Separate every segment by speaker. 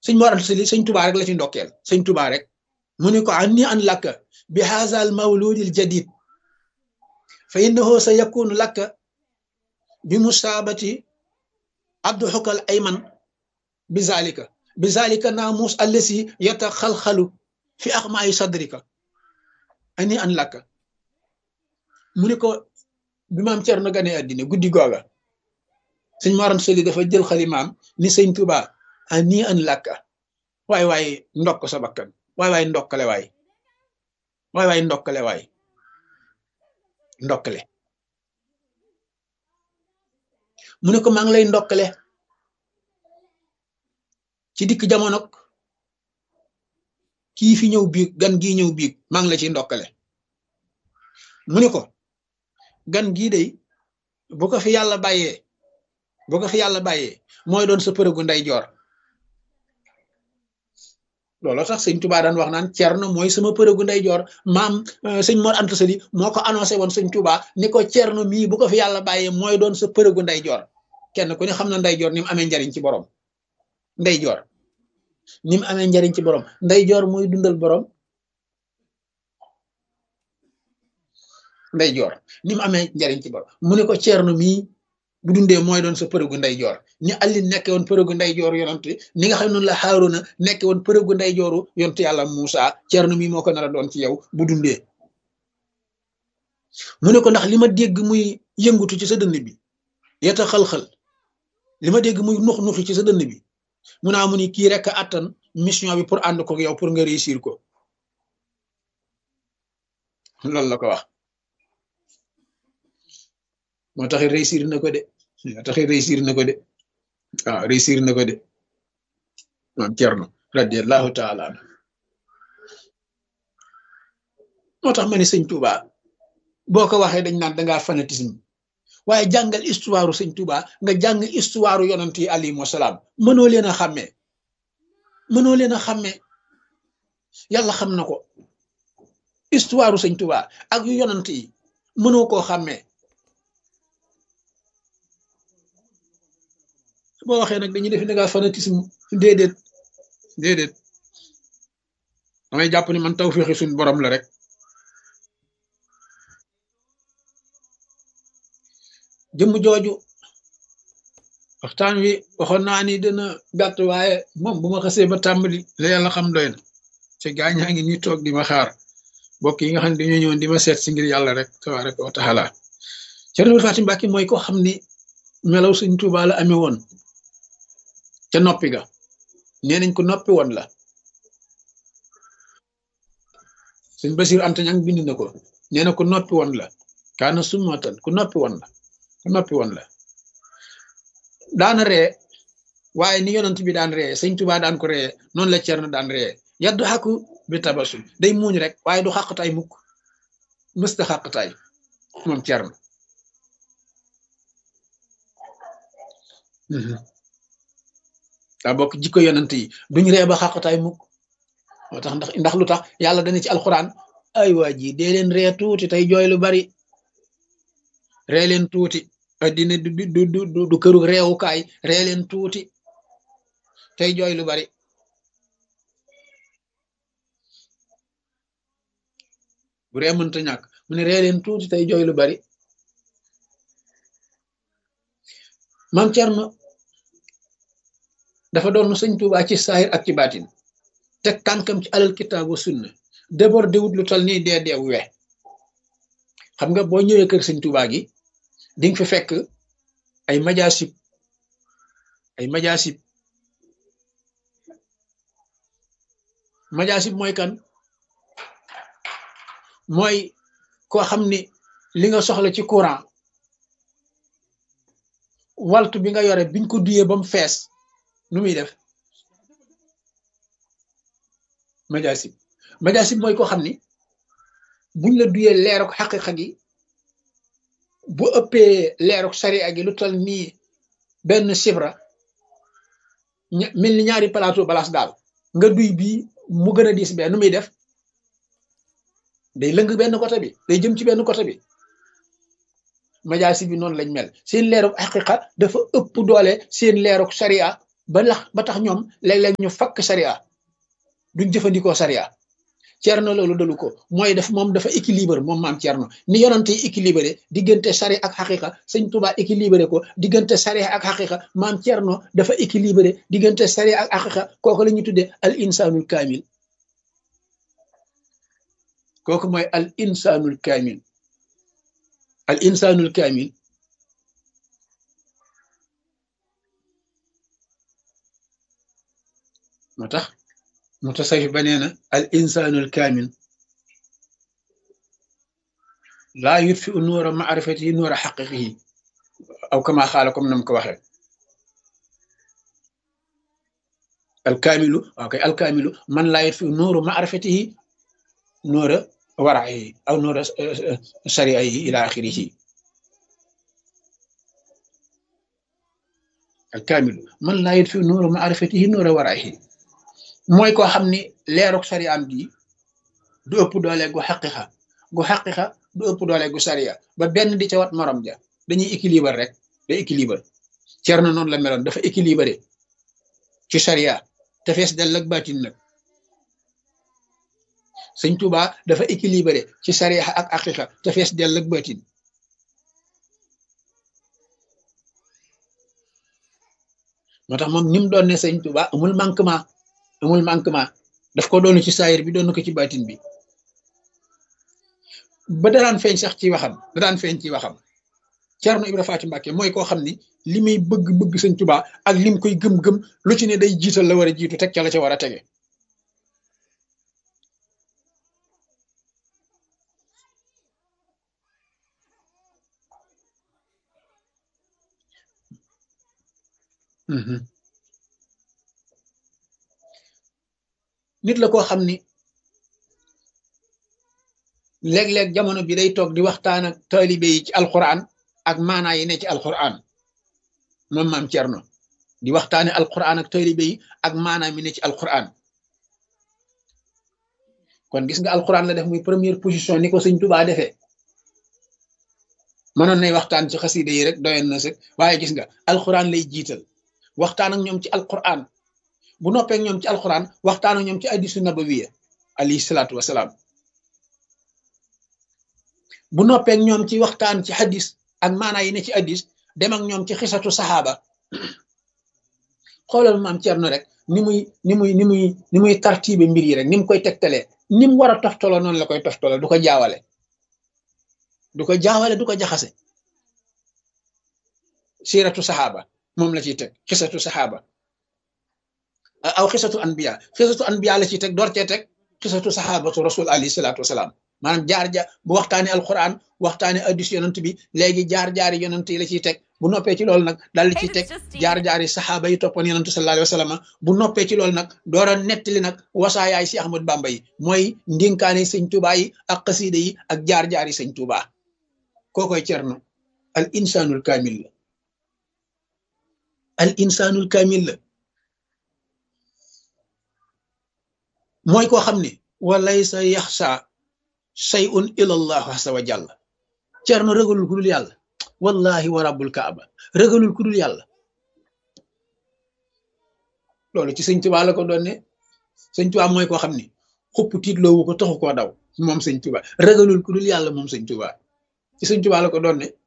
Speaker 1: sëñ Mor Anta Sali sëñ Tuubaa rek la ci ndokkeel sëñ Tuubaa rek mu ni ko anni an lakka bi haza al mawludil jadid fa innahu sa yakunu lakka bi musaabati abdu xukal ayman bi zalika bi zalika naamus allasi yataxalxalu fi axmaayi sadrika ani an lakka mu ni ko bi maam Cerno gane àddina guddi googa sëñ Mor Anta Sali dafa jël xalimaam ni sëñ Tuubaa ani an lakka waay waay ndokk sa bakkan waay waay ndokkale waay waay waay ndokkale waay ndokkale mu ne ko maa ngi lay ndokkale ci dikk jamono kii fi ñëw biig gan gii ñëw biig maa ngi la ci ndokkale mu ne ko gan gii day bu ko fi yàlla bàyyee bu ko fi yàlla bàyyee mooy doon sa përëgu nday joor looloo tax sëñ Touba daan wax naan Cerno mooy sama përëgu nday joor maam sëñ Mor Anta Sali moo ko annoncé woon sëñ Touba ni ko Cerno mii bu ko fi yàlla bàyyee mooy doon sa përëgu nday joor kenn ku ne xam na nday joor ni mu amee njariñ ci borom nday joor ni mu amee njariñ ci borom nday joor mooy dundal borom nday joor ni mu amee njariñ ci borom mu ne ko Cerno mii bu dundee mooy doon sa përëgu nday joor ni Ali nekke woon përëgu nday joor yonent ni nga xam noonu la Haaruna nekke woon përëgu nday jooru yonent yàlla Muusa Cerno mii moo ko nar a doon ci yow bu dundee mu ne ko ndax li ma dégg muy yëngutu ci sa dënn bi yeta xal-xal li ma dégg muy nux nuxi ci sa dënn bi mu naa mu ni kii rek attan mission bi pour ànd ko yow pour nga réussir ko loolu la ko wax moo tax réussir na ko de moo tax réussir na ko de waaw réussir na ko de maam Cerno radiallahu taala anhu moo tax ma ne sëñ Touba boo ko waxee dañ naan dangaa fanatisme waaye jàngal histoire sëñ Touba nga jàng histoire yonant yi alayhimu salaam mënoo leen a xàmmee mënoo leen a xàmmee yàlla xam na ko histoire sëñ Touba ak yu yonant yi mënoo koo xàmmee boo waxee nag dañuy def da ngaa fanatisme déedéet déedéet damay jàpp ni man tawféexi suñ borom la rek jëmm jooju waxtaan wi waxoon naa ni dina gàtt waaye moom bu ma xasee ba tàmbali la yàlla xam doy na te gaañaa ngi ñuy toog di ma xaar mbokk yi nga xam ne dañoo ñëwoon di ma seet si ngir yàlla rek tabaaraka wa taala Cerno Fatim Mbàkke mooy ko xam ni melaw Sëñ Tuubaa la amee woon ca noppi ga nee nañ ko noppi woon la sëñ Basiir Anta Ñaŋ bind na ko nee na ko noppi woon la kaana summatan ku noppi woon la ku noppi woon la daana ree waaye ni yonent bi daan ree sëñ Tuubaa daan ko ree noonu la Cerno daan ree yaddu xaku bi tabasum day muuñ rek waaye du xàqtaay mukk mësta xàqtaay moom Cerno daa bokk jikko yonent yi duñ ree ba xàqtaay mukk moo tax ndax ndax lu tax yàlla dana ci alxuraan ay waa ji dee leen ree tuuti tey jooy lu bari ree leen tuuti addina du du du du këru reewukaay ree leen tuuti tey jooy lu bari bu ree mënta ñàkk mu ne ree leen tuuti tey jooy lu bari maam Cerno dafa doon sëñ Tuubaa ci saahir ak ci baatin teg tànkam ci alal kitaabu sunna débordé wut lu tal nii dee deew we xam nga boo ñëwee kër sëñ Tuubaa gi di nga fi fekk ay majaasib ay majaasib majaasib mooy kan mooy koo xam ni li nga soxla ci courant waltu bi nga yore biñ ko duyee ba mu fees nu muy def majaasib majaasib mooy koo xam ni buñ la duyee leeruk xaqiqa gi bu ëppee leeruk sariya gi lu tal nii benn sibra mel ni ñaari plateau balaas daal nga duy bii mu gën a diis bee nu muy def day lëng benn côté bi day jëm ci benn côté bi majaasib bi noonu lañ mel seen leeruk xaqiqa dafa ëpp doole seen leeruk sariya ba lax ba tax ñoom léeg-léeg ñu fakk sariya duñ jëfandikoo sariya Cerno loolu dalu ko mooy def moom dafa équilibre moom maam Cerno ni yonante yi équilibré diggante sari ak xaqiqa sëñ Tuubaa équilibré ko diggante sari ak xaqiqa maam Cerno dafa équilibré diggante sari ak xaqiqa kooku la ñuy tuddee al insanul kaamil kooku mooy al insanul kaamil al insanul kaamil moo tax mutasawif ba nee na al insanul kaamil laa yutfi u nuura maarifatihi nuura xaqiqihi aw kama xaala comme nam ko waxee alkaamilu waaw kay alkaamilu man laa yutfi u nuuru maarifatihi nuura waraihi aw nuura sariaihi ila axirihi alkaamilu man laa yutfi u nuuru maarifatihi nuura waraihi mooy koo xam ni leeruk sariyaam gi du ëpp doole gu xaqiqa gu xaqiqa du ëpp doole gu sariya ba benn di ca wat morom ja dañuy équilibre rek day équilibre Cerno noonu la meloon dafa équilibré ci sariya te fees dell ak baatin nag sëñ Tuuba dafa équilibré ci sariya ak xaqiqa te fees dell ak baatin moo tax moom ni mu doon ne sëñ Tuuba amul manquement amul manquement daf ko doon ci saayir bi doon ko ci baatin bi ba daraan feeñ sax ci waxam da daan feeñ ci waxam Cerno Ibra Faati Mbàkke mooy koo xam ni li muy bëgg-bëgg sëñ Tuubaa ak lim koy gëm-gëm lu ci ne day jiital la war a jiitu teg ca la ca war a tege nit la koo xam ni léeg-léeg jamono bi day toog di waxtaan ak taalibe yi ci alquran ak maanaa yi ne ci alquran moom maam Cerno di waxtaane alquran ak taalibe yi ak maanaa mi ne ci alquran kon gis nga alquran la def muy première position ni ko sëñ Tuubaa defee mënoon nay waxtaan ci xasida yi rek doyoon na sëg waaye gis nga alquran lay jiital waxtaan ak ñoom ci alquran bu noppee ñoom ci alquran waxtaan ak ñoom ci hadiisu nabawiya alayhi salaatu wasalaam bu noppee ñoom ci waxtaan ci hadis ak maanaa yi ne ci hadis dem ak ñoom ci xisatu saxaaba xoolal maam Cerno rek ni muy ni muy ni muy ni muy tartibe mbir yi rek ni mu koy tegtalee ni mu war a toftaloo noonu la koy toftaloo du ko jaawale du ko jaawale du ko jaxase siiratu saxaaba moom la ciy teg xisatu saxaaba aw xisatu anbiya xisatu anbiya la ciy teg door cee teg xisatu saxaabatu rasul alayhi salaatu wasalaam maanaam jaar jaar bu waxtaanee alquran waxtaanee addis yonant bi léegi jaar jaari yonant yi la ciy teg bu noppee ci loolu nag daal di ciy teg jaar jaari saxaaba yi toppoon yonantu sallallahu alayhi wa sallam bu noppee ci loolu nag door a nettali nag wasaayaay si Ahmad Bamba yi mooy ndinkaane sëñ Tuubaa yi ak xasiida yi ak jaar jaari sëñ Tuubaa kookoy Cerno al insanul kaamil la al insanul kaamil la mooy koo xam ne walaysa yaxsa shay'un ila allah azza wa jalla Cerno ragalul ku dul yàlla wallahi wa rabbul kaaba ragalul ku dul yàlla loolu ci sëñ Tuubaa la ko doon ne sëñ Tuubaa mooy koo xam ne xupp tiitloowu ko taxu koo daw moom sëñ Tuubaa ragalul ku dul yàlla moom sëñ Tuubaa ci sëñ Tuubaa la ko doon ne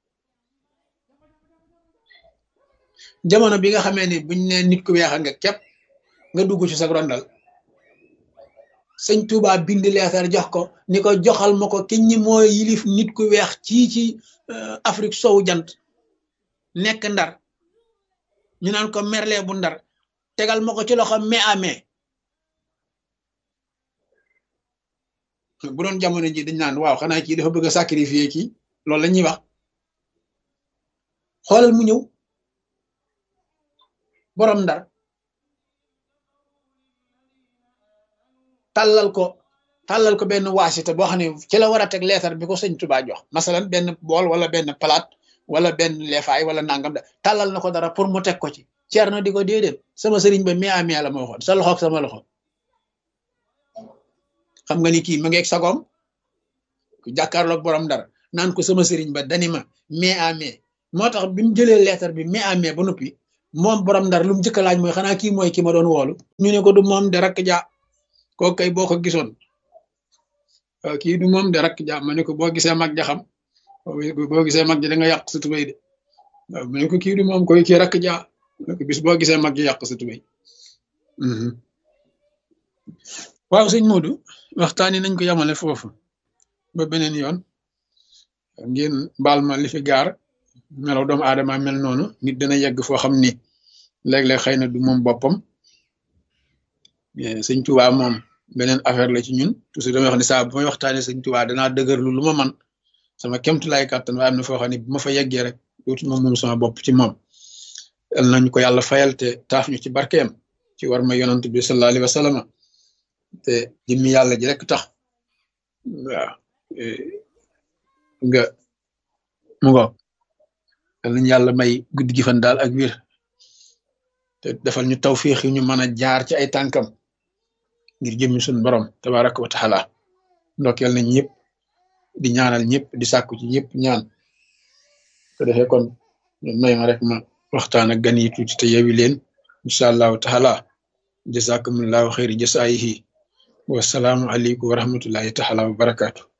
Speaker 1: jamono bi nga xamee ne buñ ne nit ku weexa nga képp nga dugg ci sa rondal sëñ Touba bind leetar jox ko ni ko joxal ma ko ki ñi mooy yilif nit ku weex ci ci Afrique sowu jant nekk ndar ñu naan ko merle bu ndar tegal ma ko ci loxo mai à mai bu doon jamono ji dañ naan waaw xanaa kii dafa bëgg a sacrifier kii loolu la ñuy wax xoolal mu ñëw borom ndar tàllal ko tàllal ko benn waasita boo xam ne ci la war a teg leetar bi ko sëñ Tuubaa jox masalan benn bool wala benn palaat wala benn leefaay wala nangam da tàllal na ko dara pour mu teg ko ci Cerno di ko déedéet sama sëriñ ba mi amee la ma waxoon sa loxoog sama loxo xam nga ni kii ma ngeeg sagoom ku jàkkaarloog borom dara naan ko sama sëriñ ba dani ma mais amee moo tax bi mu jëlee leetar bi mais amee ba noppi moom borom ndar lu mu njëkk a laaj mooy xanaa kii mooy ki ma doon woolu ñu ne ko du moom de rakk ja kooku kay boo ko gisoon waaw kii du moom de rakk ja ma ne ko boo gisee mag ja xam boo gisee mag ja da nga yàq sa tubéy de waaw ma ne ko kii du moom koy kii rakk ja ma ne ko bis boo gisee mag ja yàq sa tubéy waaw sëñ Modou waxtaani nañ ko yamale foofu ba beneen yoon ngeen baal ma li fi gaar melaw doomu aadama mel noonu nit dana yegg foo xam ni léeg-léeg xëy na du moom boppam sëñ Tuubaa moom beneen affaire la ci ñun toujours damay wax ni saa bu may waxtaanee sëñ Tuubaa danaa dëgërlu lu ma man sama kemtu lay kàttan waaye am na foo xam ne bu ma fa yeggee rek dootu ma moom sama bopp ci moom yal nañu ko yàlla fayal te taaf ñu ci barkeem ci war ma yonant bi sallallahu alayhi wa sallam te jëmmi yàlla ji rek tax waaw nga mu ngo yal nañu yàlla may guddi gi fan daal ak wir te defal ñu tawfiix yi ñu mën a jaar ci ay tànkam ngir jëmmi suñu borom tabaraka wa taala ndokkeel nañ ñëpp di ñaanal ñëpp di sàkku ci ñëpp ñaan ko defee kon may ma rek ma waxtaan ak gan yi tuuti te yewi leen incha allahu taala jazakumullahu xayri jasaayihi wasalaamu aleykum wa rahmatullahi taala wa barakaatu